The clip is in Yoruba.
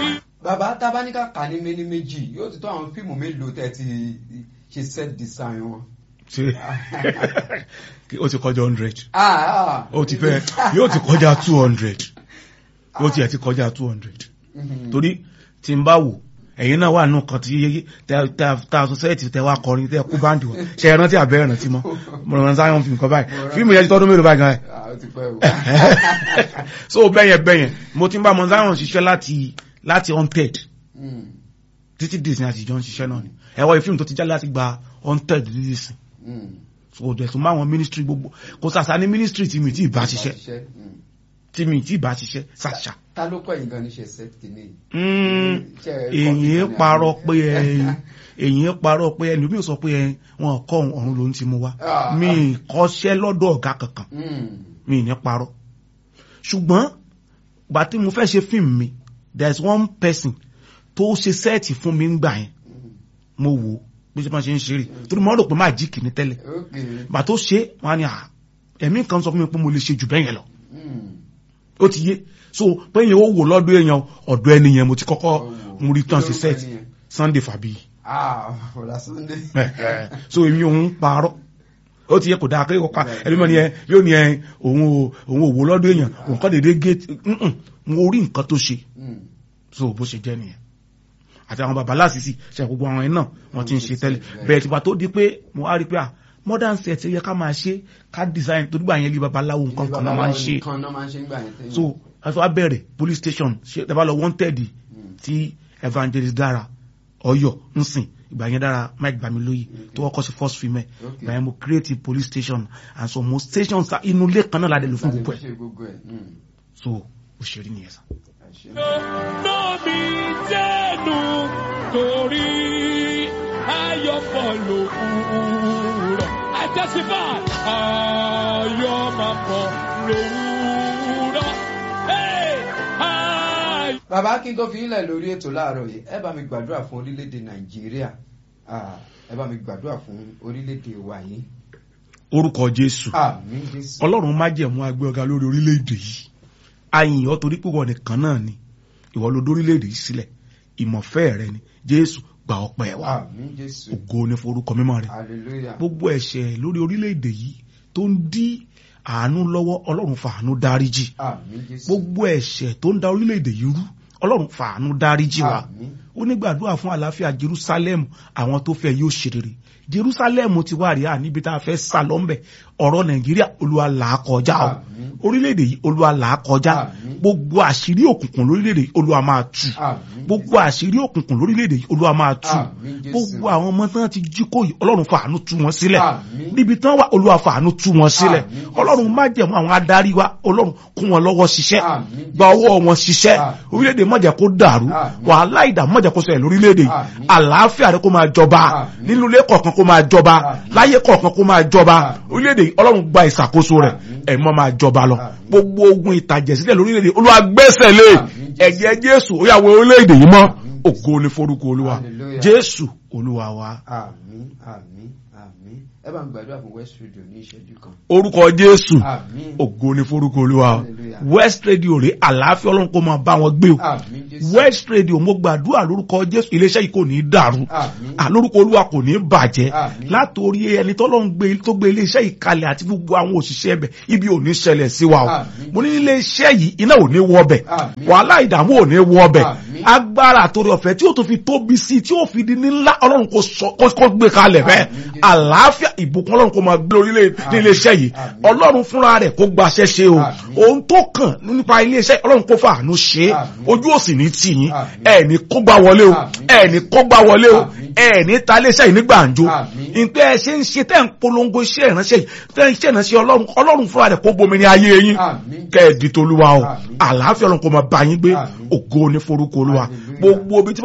bàbá tábánikà kà ní méní méjì yóò ti tó àwọn fíìmù mélòó tẹ́ ti ṣe set design wọn. ṣe ó ti kọjá hundred Ah, ah. ó ti fẹ́ yóò ti kọjá two hundred ó ti ẹ̀ ti kọjá two hundred Mhm. torí tí n bá wò ẹ̀yin náà wà nù kan tí ta sọ́sẹ́ẹ̀tì tẹ wá kọrin tẹ kú báńdì wọn ṣe é rántí àbẹ́ ìrántí mọ́ mo rán sáyọ́n fíìmù kan báyìí fíìmù yẹn ti tọ́dún mélòó báyìí gan Ah, ó ti pẹ́ o. so bẹ́yẹn bẹ́yẹn mo ti ń bá mọ̀nsáyọ̀n ṣiṣẹ́ láti láti unted Mm, títí dìsìn àti ìjọ ń ṣiṣẹ́ náà ni ẹ̀wọ̀ ìfíìmù tó ti jáde láti gba unted dìsìn mm. so dẹ̀ tún máwọn ministry gbogbo kò sàṣà ní ministry tí mi ti bá ṣiṣẹ́ Mm. tí mi ti bá ṣiṣẹ́ sàṣà ta ló kọ́ yín gan níṣẹ́ set kìíní yìí? Mm, Ṣé ẹ kọ́ èyí kíkan ní parọ́ àná? pé ẹ èyí parọ́ pé ẹni mi ò sọ pé ẹ wọn kọ́ ọ̀run ló ń ti mú wá Ah. mi kọ́ṣẹ́ lọ́dọ̀ ọ̀gá kankan Mm, mi ní parọ́ ṣùgbọ́n gbà tí mo fẹ́ ṣe fíìmù mi there is one person tó ṣe sẹ́ẹ̀tì fún mi ń gbà yẹn mm. mo wò ó bí ṣe máa ṣe ń ṣeré torí mo rò pé máa jí kìíní tẹ́lẹ̀ Okay. gbà tó ṣe wọn á ní à ẹ̀mí kan sọ fún mi pé mo lè ṣe jù bẹ́ẹ̀ yẹn lọ Mm. ó ti yé so pé yẹn ó wò lọ́dọ̀ èèyàn ọ̀dọ̀ ẹni yẹn mo ti kọ́kọ́ Ó wò. mo rí tán ṣe Kí lorúkọ sẹ́ẹ̀tì ẹni yẹn? Sunday Fabi Ah, Bọ̀dá Sunday. so èmi òun parọ́ ó ti yẹ kò dáa kéèkó ká ẹni mọ́ ni ẹ yóò ní ẹ òun ò òun ò wò lọ́dọ̀ èèyàn òun kọ́ dédé géètì mo rí nǹkan tó ṣe Mm. so bó ṣe jẹ́ nìyẹn àti àwọn baba lásìsì ṣe gbogbo àwọn ẹ̀ náà wọ́n ti ń ṣe tẹ́lẹ̀ bẹ́ẹ̀ tìgbà tó di pé mo á rí pé à modern set yẹ ká máa ṣe ká design tó dúgbà yẹn lé babaláwo nǹkan kan náà máa ń ṣe Kan náà máa ń ṣe ń gbà yẹn tẹ́yìn. so àti wàá bẹ̀rẹ̀ police station ṣe tẹ́ bá lọ wanted Mm. tí evangelist dára ọyọ nsìn ìgbà yẹn dára mike gbàmílóyè tó kọ́kọ́ sí first female Okay. ìgbà yẹn mo create a police station and so mo stations sa- inú ilé kan náà la dé lò fún gbogbo ẹ̀ Ṣe gbogbo ẹ̀. Mm. so òṣèré nìyẹn sá. Ẹ ṣé. lómi jẹ́nu torí ayọ̀pọ̀ lòwúrọ̀. I testify ayọ̀ máa pọ̀ lòwúrọ̀. Hey! Ayọ̀. bàbá kí n tó fi ilẹ̀ lórí ètò láàárọ̀ yìí ẹ bá mi gbàdúrà fún orílẹ̀-èdè nàìjíríà Ah, ẹ bá mi gbàdúrà fún orílẹ̀-èdè wa yìí orúkọ jésù àmín jésù ọlọ́run má jẹ̀mú agbé ọ̀gá lórí orílẹ̀-èdè yìí àyìn ọ́ torí pé wọ́n nìkan náà ni ìwọ ló dórílẹ̀-èdè yìí sílẹ̀ ìmọ̀fẹ́ rẹ ni jésù gba ọpẹ́ wa àmín jésù ògo ni forúkọ mímọ́ rẹ hallelujah gbogbo ẹ̀ṣẹ̀ lórí orílẹ̀-èdè yìí tó ń dí àánú lọ́wọ́ ọlọ́run fàánú dáríjì àmín jésù gbogbo ẹ̀ṣẹ̀ tó ń da orílẹ̀-èdè yìí rú ọlọ́run fàánú dáríjì wa àmín ó ní gbàdúrà fún àlàáfíà jerusalem àwọn tó fẹ́ yóò ṣe rere jerusalem ti wá rí à níbi tá a fẹ́ sá lọ́nbẹ̀ ọ̀rọ̀ nàìjíríà olúwa là á kọjá o Àmín. orílẹ̀-èdè yìí olúwa là á kọjá Àmín. gbogbo àṣírí òkùnkùn lórílẹ̀-èdè yìí olúwa máa tú àmín gbogbo àṣírí òkùnkùn lórílẹ̀-èdè yìí olúwa máa tú Àmín, Jésù. gbogbo àwọn ọmọ tán ti jí kó yìí ọlọ́run fàánú tú wọn sílẹ̀ Àmín. níbi tán wà olúwa fàánú tú wọn sílẹ̀ Àmín, Jésù. ọlọ́run má jẹ̀mú àwọn adarí wa ọlọ́run kún wọn lọ́wọ́ ṣiṣẹ́ Àmín, gba ọwọ́ wọn ṣiṣẹ́ Àmín. orílẹ̀-èdè má jẹ́ kó dàrú Àmín. wàhálà ìdààmú má jẹ́ kó ṣẹlẹ̀ lórílẹ̀-èdè yìí Àmín. àlàáfíà rẹ kó máa jọba Àmín. nínú ilé kọ̀ọ̀kan kó máa jọba Àmín. láyé kọ̀ọ̀kan kó máa jọba Àmín. orílẹ̀-èdè yìí ọlọ́run gba ìṣàkóso rẹ̀ Àmín. ẹ̀mọ́ máa jọba lọ Àmín. gbogbo ogun ìtàjẹ̀sílẹ̀ lórílẹ̀-èdè olúwa gbẹ́sẹ̀ lé Àmín, Jésù. ẹ̀jẹ̀ jésù ó yà wọ orílẹ̀-èdè yìí mọ́ Àmín, ògo ni forúkọ olúwa Hallelujah. jésù olúwa wa àmín àmín àmín ẹ bá mi gbàdúrà fún west radio ní ìṣẹ́jú kan orúkọ jésù àmín ògo ni forúkọ olúwa Hallelujah. west radio rè àlàáfíà ọlọ́run kó máa bá wọn gbé o àmín jésù west radio mo gbàdúrà lórúkọ jésù iléeṣẹ́ yìí kò ní í dàrú àmín à lórúkọ olúwa kò ní í bàjẹ́ Àmín. látòrí ẹni tọ́lọ́run gbé tó gbé iléeṣẹ́ yìí kalẹ̀ àti gbogbo àwọn òṣìṣẹ́ ẹbẹ̀ ibi ò ní ṣẹlẹ̀ sí wa o Àmín. mo ní iléeṣẹ́ yìí iná ò ní wọ ọbẹ̀ Àmín. wàhálà ìdààmú ò ní wọ ọbẹ̀ Àmín. agbára àtòrí ọ̀fẹ́ tí ó tó fi tóbi sí i tí ó fi di ní ńlá ọlọ́run kò sọ- kó kó gbé kalẹ̀ bẹ́ẹ̀ Àmín, Jésù. àlàáfíà ìbùkún ọlọ́run kò máa gbé orílẹ̀ ní Àmín. iléeṣẹ́ yìí Àmín. ọlọ́run fúnra rẹ̀ kó gbaṣẹ́ ṣe o Àmín. ohun tó kàn nípa iléeṣẹ́ ọlọ́run kó fàánú ṣe é Àmín. ojú òsì ní tì yín Àmín. ẹ̀ ní kó gbá wọlé o Àmín. ẹ̀ ní kó gbá wọlé o Àmín. ẹ̀ ní ta iléeṣẹ́ yìí ní gbàǹjo Àmín. ìpẹ́ ẹ ṣe ń ṣe tẹ́ ń polongo iṣẹ́ ìránṣẹ́ yìí tẹ́ ń ṣe ìránṣẹ́ ọlọ́run ọlọ́run fúnra rẹ̀ kó bomi ní ayé yín Àmín. kẹ́ ẹ̀ di tolúwa o Àmín. àlàáfíà ọlọ́run kó máa bá yín gbé Àmín. ògo ní forúkọ olúwa Hallelujah. gbogbo ibi tí